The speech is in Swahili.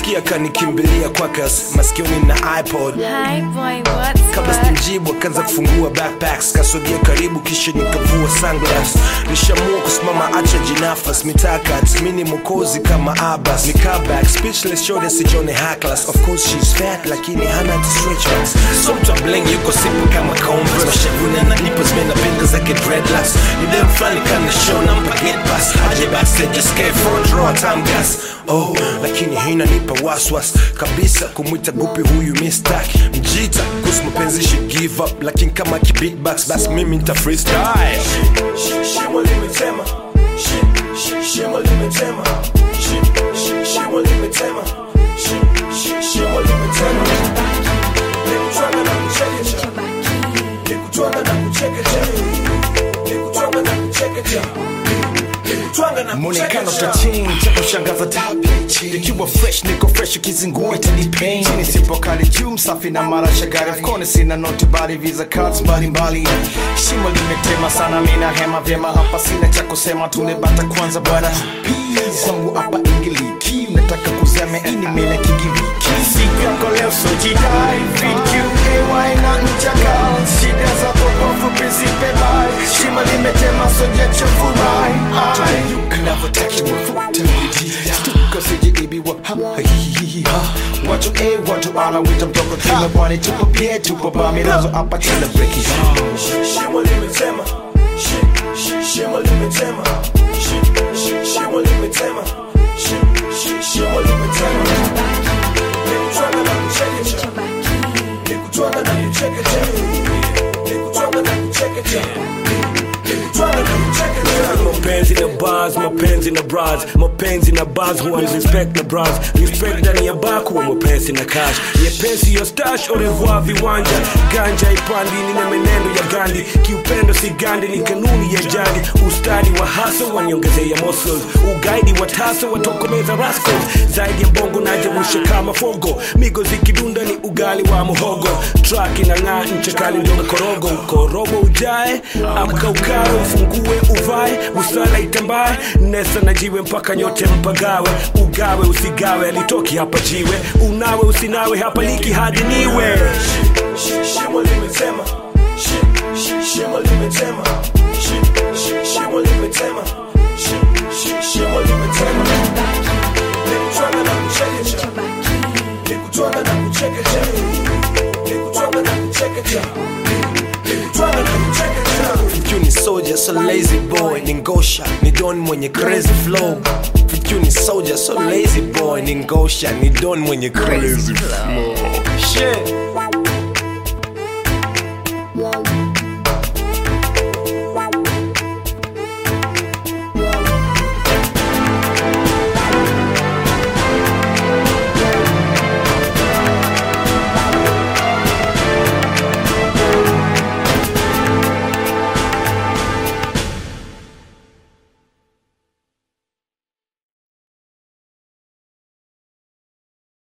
kusikia kanikimbilia kwakas maskioni na ipod Hi boy, what's kabla up? sijamjibu akaanza kufungua backpacks kasogea karibu kisha nikavua sunglass nishamua kusimama acha jinafas mitakat mini mokozi kama abas nikaback speechless shode sijone hacklas of course she's fat lakini hana hata stretch marks so mtu bling yuko sipo kama converse mashavuni analipa zimenapenda zake dreadlocks ni dem flani kana show nampa get pass aje backstage just came for a draw time gas oh lakini hina nipa waswas kabisa kumwita gupi huyu mistak mjita kuhusu mapenzi she give up lakini kama kibeatbox basi mimi nita freestyle shimo limetema Shi- shi- shimo limetema Shi- shi- shimo limetema Shi- shi- shimo limetema nikutwanga na kuchekecha nikutwanga na kuchekecha nikutwanga na kuchekecha nikutwanga na mwonekano kuchekecha tachini cha kushangaza tabichi ikiwa fresh niko fresh ukizingua itanipain chini sipo kali juu msafi na mara shagari of course sina noti bali visa cards mbalimbali shimo limetema sana mina hema vyema hapa sina cha kusema tunebata kwanza bwana Peace. kwangu hapa ingiliki nataka kuzame ini mele kigiriki siku yako leo sojidai VQAY na mchaka shida za popofu prinsipe bai shimo limetema sojachofurahi Stuka sijiibiwa ha, ha, hi, hi, hi, ha. watu e watu ala wita mtoko kila pwani tupo pie tupo bamilazo hapa tena breki shimo limetema Shi- shi- shimo limetema Shi- shi- shimo limetema Shi- shi- shimo limetema nikutwanga na kuchekecha nikutwanga na kuchekecha nikutwanga na kuchekecha nikutwanga na kuchekecha mapenzi na bars mapenzi na bras mapenzi na bars huwa ni respect na bras respect ndani ya bar kuwa mapenzi na cash nyepesi yo stash au revoir viwanja ganja ipandi ni na menendo ya gandi kiupendo si gandi ni kanuni ya jadi ustadi wa haso waniongezea muscles ugaidi wa taso watokomeza rascals zaidi ya bongo najawusha kama fogo migo zikidunda ni ugali wa muhogo track inang'aa ncha kali ndio korogo korobo ujae amka ukawe ufungue uvae busara itambae nesa na jiwe mpaka nyote mpagawe ugawe usigawe alitoki hapa jiwe unawe usinawe hapa liki hadi niwe Shi- shimo limetema Shi- shi- shimo limetema Shi- shi- shimo limetema Shi- shi- shimo limetema nikutwanga na kuchekecha nikutwanga na kuchekecha nikutwanga na kuchekecha nikutwanga na kuchekecha Fikyu ni soldier so lazy boy ni ngosha ni don mwenye crazy flow Fikyu ni soldier so lazy boy ni ngosha ni don mwenye crazy flow Shit